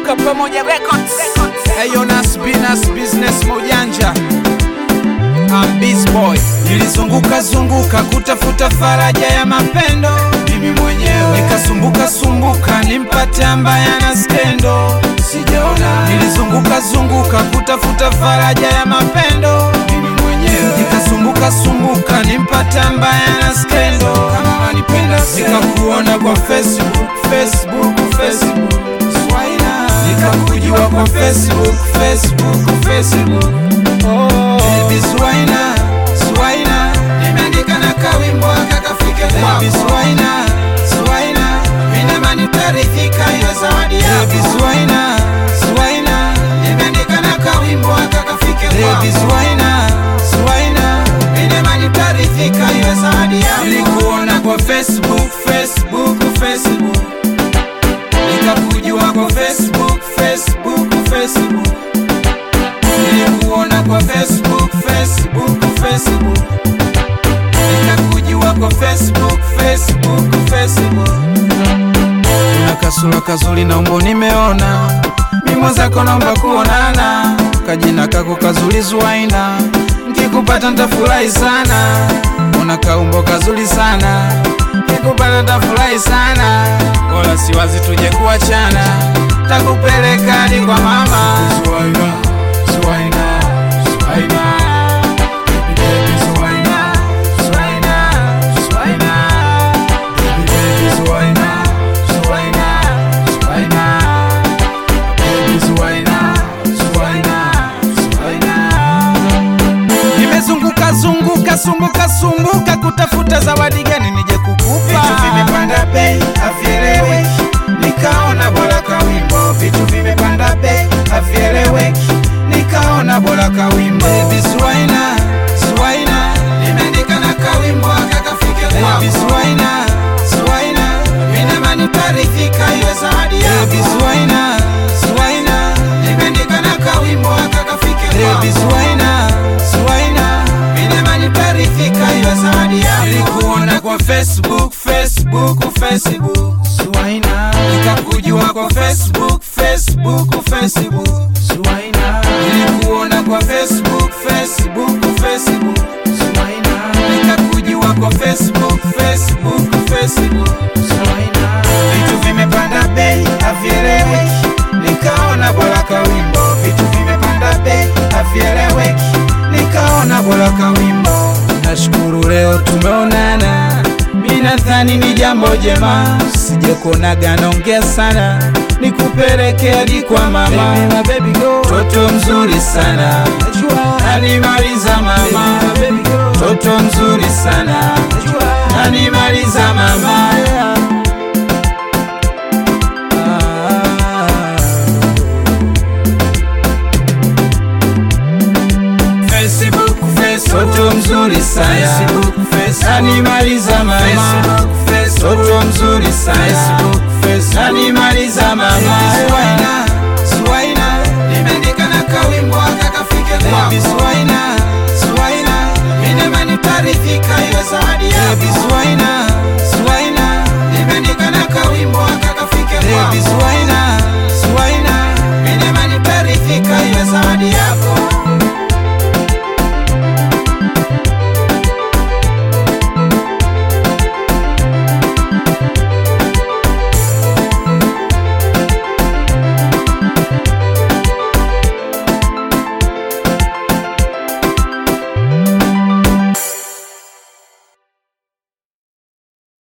Tuka pamoja records. Eyo Nas B, Nas business mojanja I'm Biz Boy. Nilizunguka zunguka kutafuta faraja ya mapendo mimi mwenyewe, nikasumbuka sumbuka nimpate ambaye ana skendo, sijaona. Nilizunguka zunguka kutafuta faraja ya mapendo mimi mwenyewe, nikasumbuka sumbuka nimpate ambaye ana skendo, kama wanipenda nikakuona kwa Facebook, Facebook, Facebook Swaina. Nikakujua kwa Facebook, Facebook, Facebook Oh, baby Swaina, Swaina Nimeandika na kawimbo akakafike kwako Baby Swaina, Swaina Minamani tarithika hiyo zawadi yako Baby Swaina, Swaina Nimeandika na kawimbo akakafike kwako Baby Swaina, Swaina Minamani tarithika hiyo zawadi yako Nilikuona kwa Facebook, Facebook, Facebook nikakujua kwa Facebook, Facebook, Facebook. Nilikuona kwa Facebook, Facebook, Facebook. Nikakujua kwa Facebook, Facebook, Facebook. Una kasura kazuri na umbo nimeona, mimo zako naomba kuonana, kajina kako kazuri Zuaina, nkikupata ntafurahi sana, una kaumbo kazuri sana, nkikupata ntafurahi sana, wala siwazi tuje kuachana, takupeleka hadi kwa mama Zuaina, Zuaina, Zuaina. Baby, baby, Zuaina, Zuaina, Zuaina. Baby, baby, Zuaina, Zuaina, Zuaina. Baby, Zuaina, Zuaina, Zuaina. Nimezunguka zunguka sumbuka sumbuka kutafuta zawadi gani nije kukupa. Vitu vimepanda bei havieleweki, nikaona bora kawimbo. Vitu vimepanda bei havieleweki, nikaona bora kawimbo. Baby Swaina, Swaina, nimeandika na kawimbo akakafike kwako. Baby Swaina, Swaina, minamani tarithika iwe zawadi yako. Baby Swaina, Swaina, nimeandika na kawimbo akakafike kwako. Baby Swaina, Swaina, minamani tarithika iwe zawadi yako. Nilikuona kwa Facebook, Facebook, Facebook, Swaina, nikakujua kwa Facebook, Facebook, Facebook, Swaina, nilikuona kwa Facebook, Facebook, Facebook, Swaina, nikakujua kwa Facebook, Facebook, Facebook, Swaina, vitu vimepanda bei havieleweki, nikaona bora kawimbo. Vitu vimepanda bei havieleweki, nikaona bora kawimbo. Nashukuru leo tumeonana, mi nadhani ni jambo jema, sije kuonaga naongea sana, nikupeleke hadi kwa mama. Toto mzuri sana, animaliza mama. Toto mzuri sana, animaliza mama. Facebook, Facebook, toto mzuri sana, Facebook, Facebook, animaliza mama. Facebook, Facebook, toto mzuri sana, Facebook, Facebook, animaliza mama. Swaina, Swaina, nimeandika na kawimbo akakafike kwako. Baby Swaina, Swaina, minemani tarithika iwe zawadi yako. Baby Swaina,